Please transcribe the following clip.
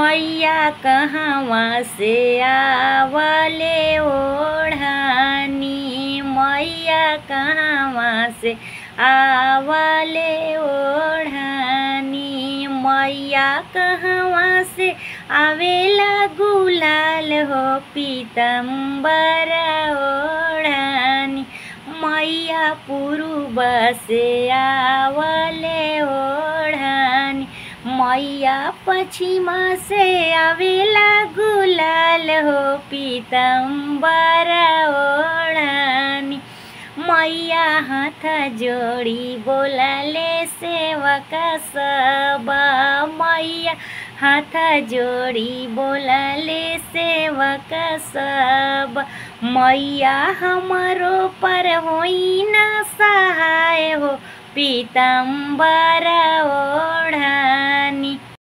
मैया कहवा से आवले ओढ़ानी मैया कहवा से आवले ओढ़ानी मैया कहवा से आवेला गुलाल हो पीतम्बर ओढ़ानी मैया पूर्व से आवले ओढ़ानी मैया पश्चिमा से आवेला गुलाल हो पीतम्बर ओढ़ानी मैया हाथ जोड़ी बोलाले सेवक सब मैया हाथ जोड़ी बोलाले सेवक सब मैया हमारो पर होई न सहाय हो पीतम्बर ओढ़ानी